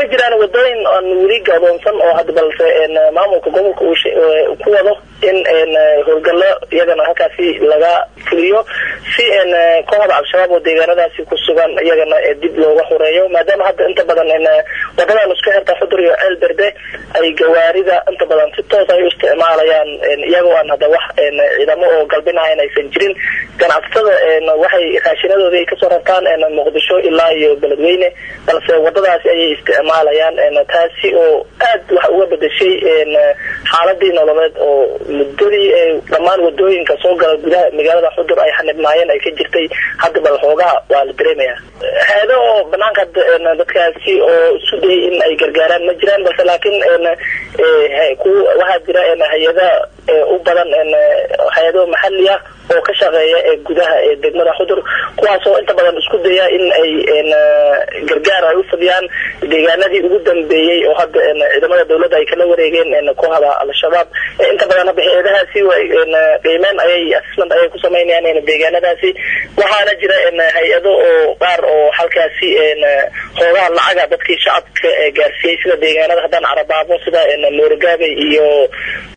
way jiraan wadooyin aan weli gadoonsan oo hadda balse maamulka gobolka uu ku wado in howlgallo iyagana halkaasi laga fuliyo si kooxda al-shabaab oo deegaanadaasi ku sugan iyagana dib looga horeeyo maadaama hadda inta badan wadadan isku xirta xudur iyo ceel berde ay gawaarida inta badan si toos ay u isticmaalayaan iyagoo aan hadda wax ciidamo oo galbinahayn aysan jirin ganacsatada waxay raashinadooda ay kasoo rartaan muqdisho ilaa iyo beledweyne balse wadadaasi ayay isticmaalayaan taasi oo aad wax uga bedeshay xaaladii nololeed oo muddadii dhammaan wadooyinka soo gala gudaha magaalada xudur ay xanibnaayeen ay ka jirtay hadda bal xoogaha waa la dareemaya hay-ado oo banaanka dadkaasi oo isu dayay in ay gargaaraan ma jiraan balse laakiin waxaa jira hay-ada u badan hay-ado maxali ah oo ka shaqeeya ee gudaha ee degmada xudur kuwaasoo inta badan isku daya in ay gargaar ay u fadiyaan deegaanadii ugu dambeeyey oo hadda ciidamada dawladda ay kala wareegeen kooxda al-shabaab inta badan hadda hay-adahaasi qiimeen ayay assisment ayay ku samaynayaan deegaanadaasi waxaana jira hay-ado oo qaar oo halkaasi hoogaha lacaga dadkii shacabka gaarsiiyey sida deegaanada haddaan carabaabo sida moorogaabe iyo